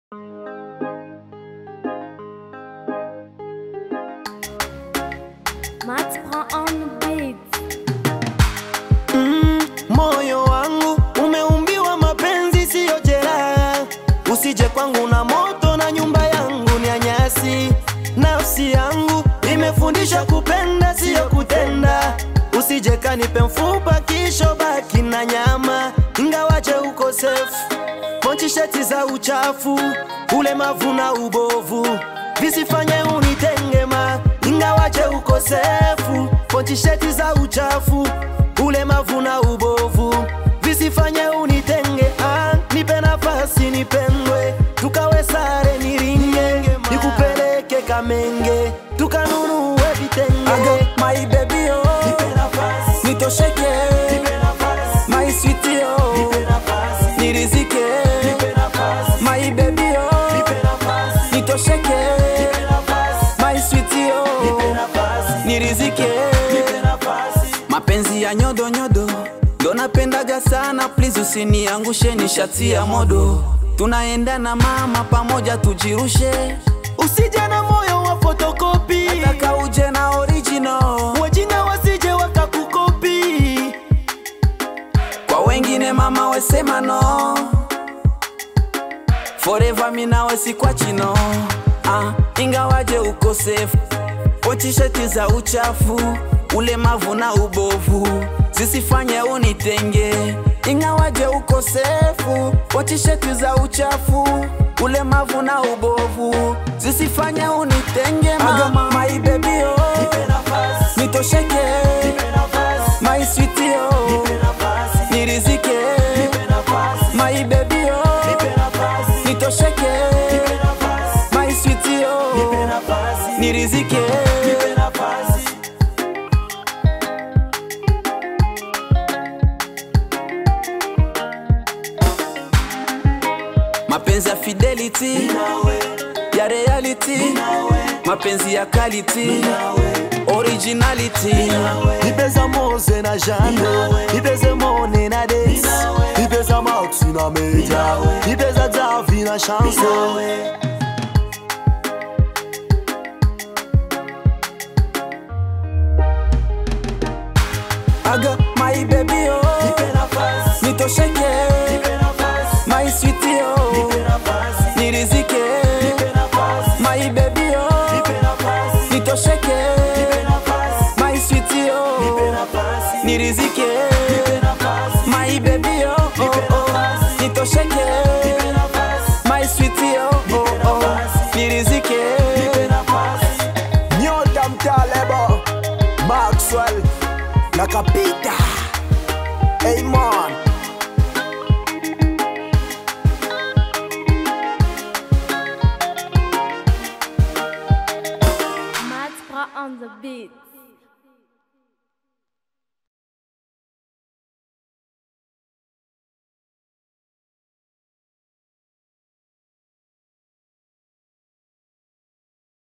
Max prend on the beat. Mm, moyo wangu umeumbiwa mapenzi siyo jeraha, usije kwangu na moto na nyumba yangu ni ya nyasi. Nafsi yangu imefundisha kupenda siyo kutenda, usije kanipe mfupa kisho baki na nyama, ingawaje ukosefu ponchisheti za uchafu, ulemavu na ubovu visifanye unitengema, ingawaje ukosefu ponchisheti za uchafu ulemavu na ubovu visifanye unitenge. Ah, nipe nafasi nipendwe, tukawe sare niringe, nikupeleke Kamenge tukanunue vitenge. Aga, my baby oh, nitosheke my sweetie oh, nirizike my baby oh, nitosheke my sweetie oh, nirizike mapenzi ya nyodo nyodo ndo napendaga sana, please usiniangushe, ni shati ya modo, tunaenda na mama pamoja tujirushe, Usije na moyo wa fotokopi, taka uje na original wajinga wasije wakakukopi. kwa wengine mama wesema no forever minawe sikwachino ah, ingawaje ukosefu ochisheti za uchafu ulemavu na ubovu zisifanye unitenge ingawaje ukosefu ochisheti za uchafu ulemavu na ubovu zisifanye unitenge mama my baby oh, nitosheke my sweetie oh, nirizike my baby oh, nitosheke my sweetie oh, nirizike mapenzi ya fidelity ya reality mapenzi ya quality originality Nipeza Mose na Jando, nipeze Mone na Des, nipeza Max na Meja, nipeza Davi na Chance. aga my baby oh nitosheke my sweetie oh nirizike my baby oh nitosheke my sweetie oh nirizike my baby oh oh oh nitosheke my sweetie oh oh oh nirizike Nyota mtalebo Maxwell na Kapita Amon Max prend on the beat.